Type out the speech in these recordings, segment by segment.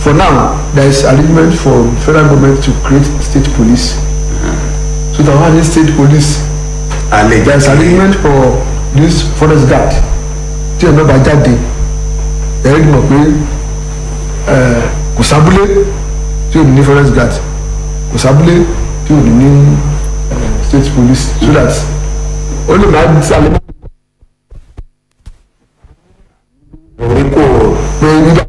for now there is arrangement for federal government to create state police so that one state police àlejò there is arrangement for this forest guard tí ẹ̀ náà bá jáde ẹ̀ ẹ́ mọ̀ pé ẹ̀, kò sábúlé tí ò ní ní forest guard kò sábúlé tí ò ní ní ẹ̀, state police so that ó lè máa sálẹ̀ orí kò pé nígbà.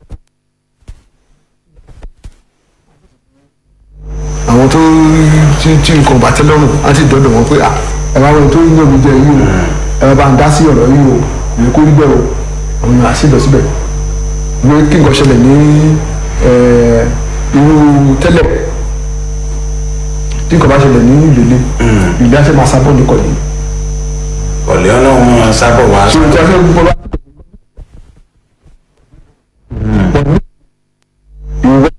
àwọn tó tí tí nǹkan bá tẹ́ lọ́rùn á sì dọ́dọ̀ wọn pé à ẹ bá wọn tó ń yàn mí jẹ yìí o ẹ bá ń dá sí ọ̀rọ̀ yìí o ìwé kó rí bẹ́ẹ̀ o àwọn èèyàn á sì lọ síbẹ̀ ìwé kí nǹkan ṣẹlẹ̀ ní ẹ, irú tẹ́lẹ̀ tí nǹkan bá ṣẹlẹ̀ ní ìlélẹ̀ ìlú á ṣe máa sábọ̀ nìkan yìí. ọ̀lẹ́ ọlọ́run máa sábọ̀ wá ṣé o ti ṣe gbọ́ bá. ìwé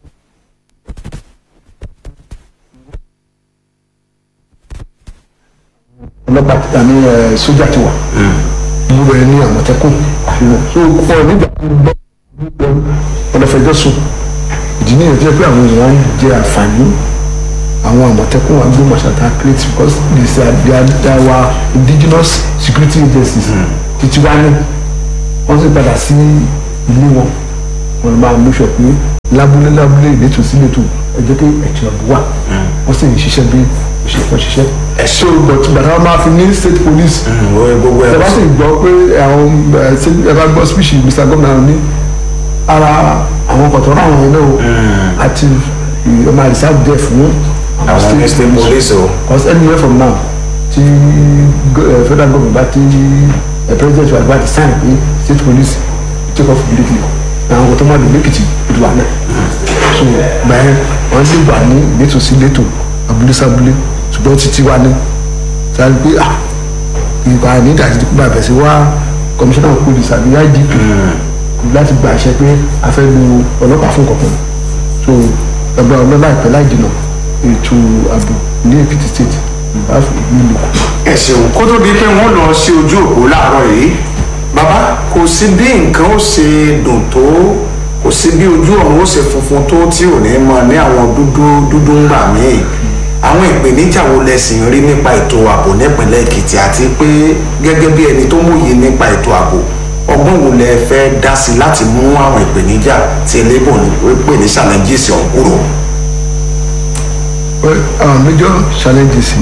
ọlọ́pàá ti àmì ẹ̀ sójà ti wà mo bẹ̀rẹ̀ ní àmọ̀tẹ́kùn àfihàn so pọ̀ nígbà tó gbọ́ ọlọ́fẹ̀jọ́ sùn ìdí nìyẹn tí ó pé àwọn èèyàn ń jẹ àǹfààní àwọn àmọ̀tẹ́kùn wa gbé mọ̀ṣátá create because these are they are they are our indigenous security agencies títí wá ní wọ́n sì padà sí ilé wọn wọ́n máa mú sọ pé lábúlé lábúlé ìletò sí ìletò ẹ jẹ́ kí ẹ̀tì ọ̀bù wà wọ́n sì ń ṣiṣẹ́ bí òṣèlú ṣiṣẹ́. Ẹ so but bàtà wọn máa fi ní state police ìwé gbogbo ẹ ẹ̀ bá sì gbọ́ pé àwọn ẹ ṣe ẹ bá gbọ́ speech mr gómìnà ní ara àwọn kọ̀tọ̀rọ̀ àwọn yẹn náà àti ọmọ reserve there fún àwọn ní state police o because anywhere from now ti go- eh, federal government bá ti eh, president wa bá ti sign pé state police take off immediately àwọn kò tó máa dùn lẹ́kìtì ìlú àná so bẹ́ẹ̀ wọ́n lè wà ní ìletò sí ìletò abúlé sábúlé ṣùgbọ́n títí wá ní sáré pé ah ìgbà ní ìdájí tó kúbà bẹ̀ sí wá commissioner of police àbí igp láti gba àṣẹ pé a fẹ́ lu ọlọ́pàá fún kankan so ẹgbẹ́ ọlọ́lá ìpẹ́ láì jìnnà ètò ààbò ní èkìtì state ìbá nílùú ẹ ṣeun kó tó di pé wọ́n lọ sí ojú òpó láàárọ̀ yìí bàbá kò sí bí nǹkan ó ṣe dùn tó kò sí bí ojú ọ̀run ó ṣe funfun tó tí ò ní mọ ní àwọn dúdú dúdú ń gbà míì àwọn ìpèníjà wo lẹ̀sìn rí nípa ètò ààbò nípìnlẹ̀ èkìtì àti pé gẹ́gẹ́ bí ẹni tó mòye nípa ètò ààbò ọgbọ́n wo lẹ fẹ́ dá sí láti mú àwọn ìpèníjà tí elébò ní pè ní challenges ọ̀hún kúrò. well our major challenges